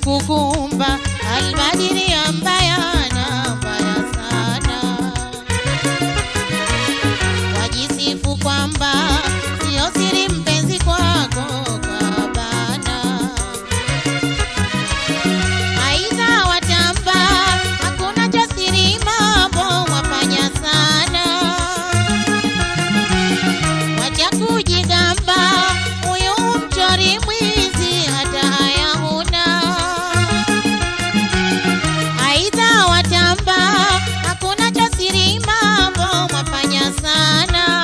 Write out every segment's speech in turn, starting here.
kukumba albadiri mbaya na mbaya sana wajisifu kwamba sio siri mpenzi kwako kabana aidha watamba hakuna cha siri mambo wafanya sana wacha kujigamba huyu mchori mwizi hata haya huna aidha watamba hakuna cha siri mambo mwafanya sana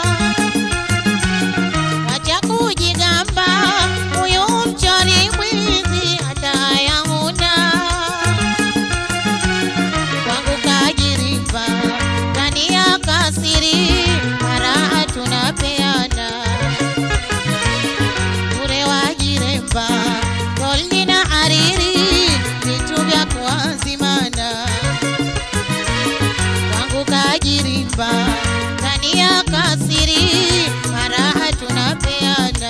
wacha kujigamba huyu mchori mwizi hata haya huna kwangu kajirimba ndani ya kasiri mara tunapeana bure wajiremba goldi na hariri vitu vya kuazimana kwangu kajirimba ndani ya kasiri mara tunapeana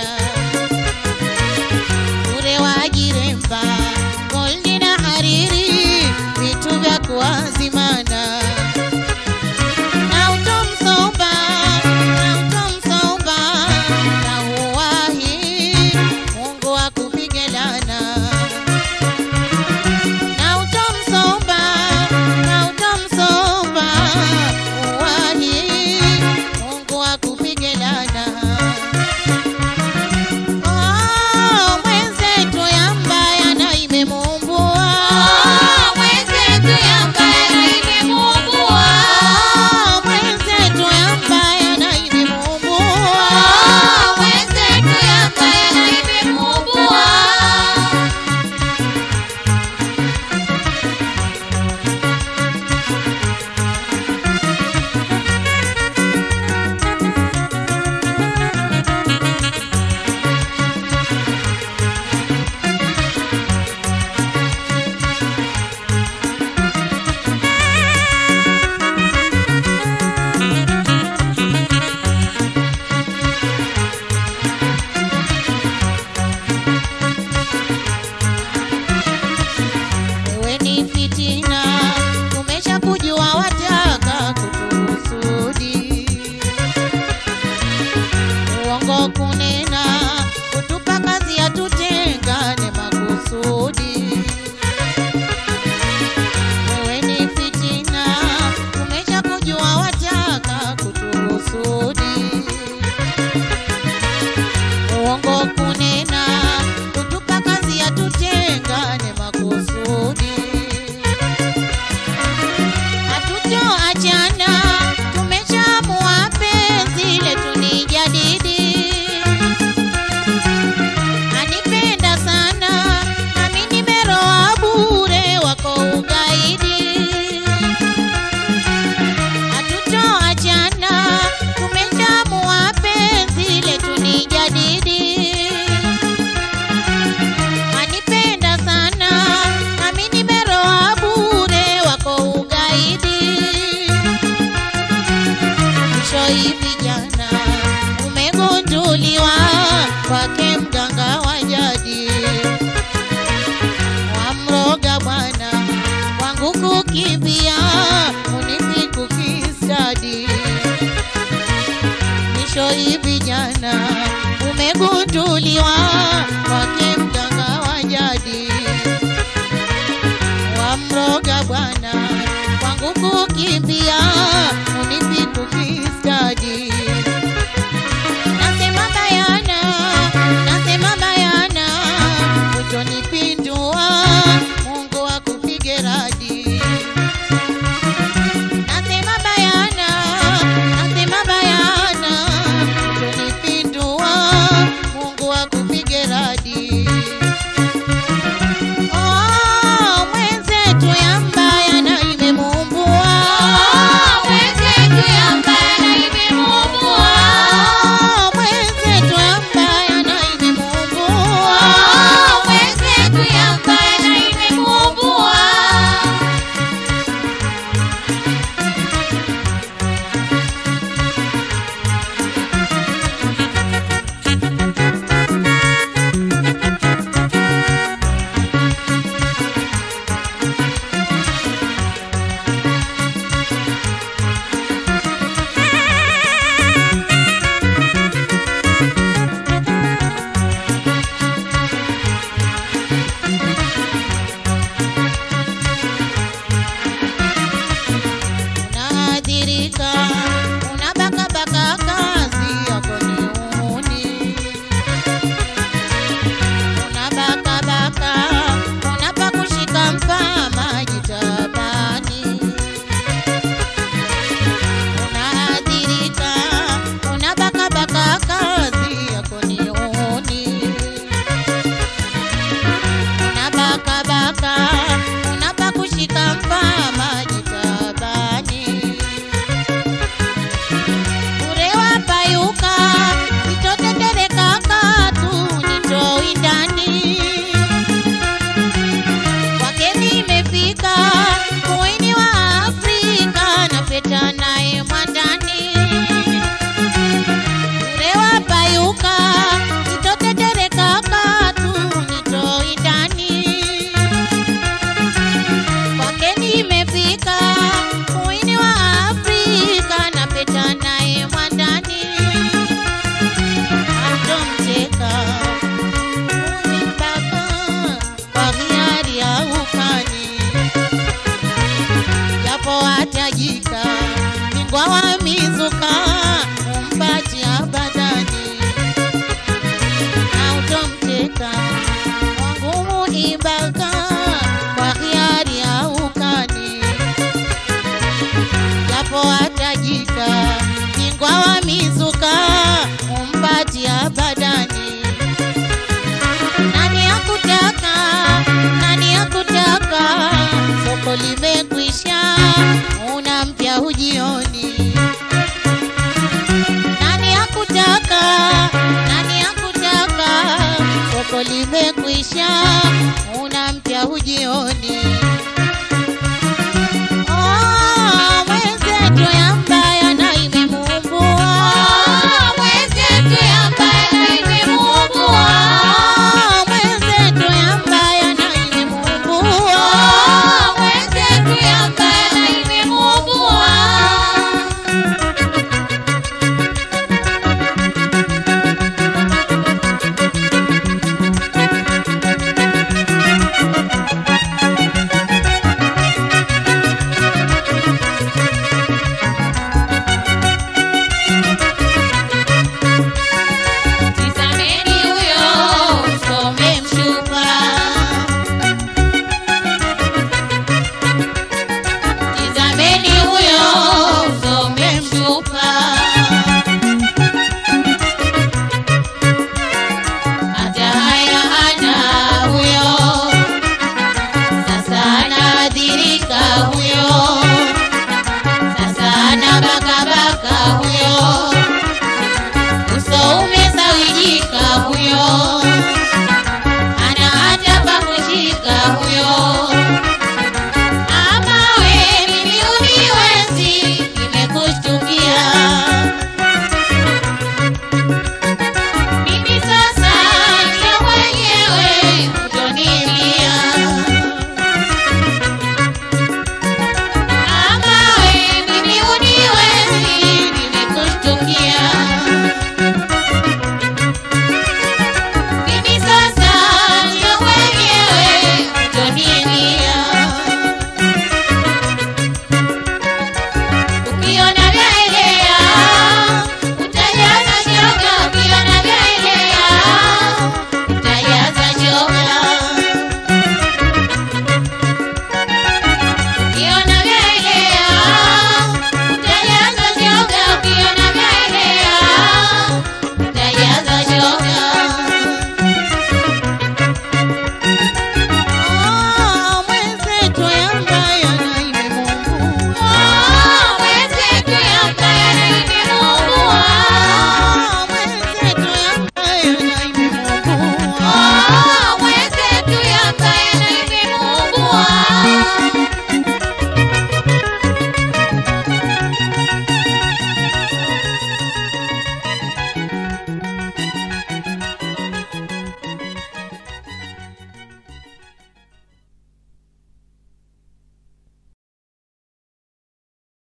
bure wajiremba goldi na hariri vitu vya kuazimana na utomsomba na utomsomba na uwahi Mungu akupige lana na utomsomba na utomsomba uwahi Mungu akupige lana Oh, mwenzetu yambaya na imemumbua Mwenzetu yambaya na imemuumbua. Oh, mwenzetu yambaya na imemumbua Mwenzetu yambaya na imemuumbua. Wewe ni fitina, tumesha kujua wataka kutuhusudi. Uongo kunena, kutupa kazi ya tutengane makusudi. Wewe ni fitina, tumesha kujua wataka kutuhusudi. Uongo kunena, kutupa kazi ya tutengane makusudi. Hatutoachana, tumeshaamua penzi letu ni jadidi. Anipenda sana, nami nimeroa bure wako ugaidi. Hatutoachana, tumeshaamua penzi letu ni jadidi. Anipenda sana, nami nimeroa bure wako ugaidi. Mwisho hivi jana umegunduliwa kwake mganga wa jadi, wamroga bwana wangu kukimbia unisi kukistadi. Mwisho hivi jana umegunduliwa kwake mganga wa jadi, wamroga bwana wangu kukimbia unisi kukistadi. Nasema bayana, nasema bayana, utonipindua, Mungu akupige radi. Nasema bayana, nasema bayana, utonipindua, Mungu akupige radi. Oh, mwenzetu yambaya na imemuumbua. Mwenzetu yambaya lako lime